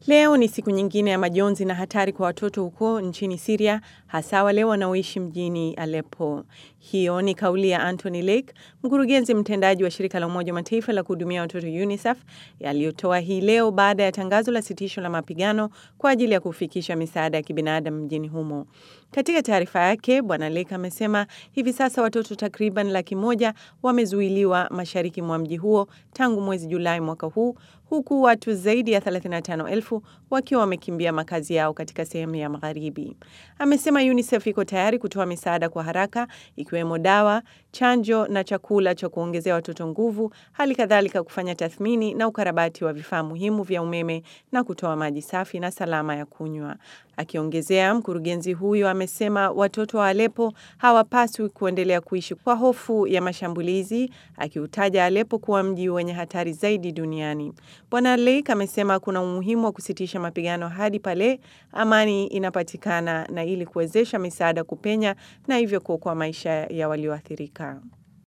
Leo ni siku nyingine ya majonzi na hatari kwa watoto huko nchini Syria, hasa wale wanaoishi mjini Aleppo. Hiyo ni kauli ya Anthony Lake, mkurugenzi mtendaji wa shirika la Umoja wa Mataifa la kuhudumia watoto UNICEF, yaliyotoa hii leo baada ya tangazo la sitisho la mapigano kwa ajili ya kufikisha misaada ya kibinadamu mjini humo. Katika taarifa yake, Bwana Lake amesema hivi sasa watoto takriban laki moja wamezuiliwa mashariki mwa mji huo tangu mwezi Julai mwaka huu, huku watu zaidi ya 35,000 wakiwa wamekimbia makazi yao katika sehemu ya magharibi. Amesema UNICEF iko tayari kutoa misaada kwa haraka ikiwemo dawa, chanjo na chakula cha kuongezea watoto nguvu, hali kadhalika kufanya tathmini na ukarabati wa vifaa muhimu vya umeme na kutoa maji safi na salama ya kunywa. Akiongezea, mkurugenzi huyo amesema watoto wa Aleppo hawapaswi kuendelea kuishi kwa hofu ya mashambulizi, akiutaja Aleppo kuwa mji wenye hatari zaidi duniani. Bwana Lake amesema kuna umuhimu wa kusitisha mapigano hadi pale amani inapatikana na ili kuwezesha misaada kupenya na hivyo kuokoa maisha ya walioathirika.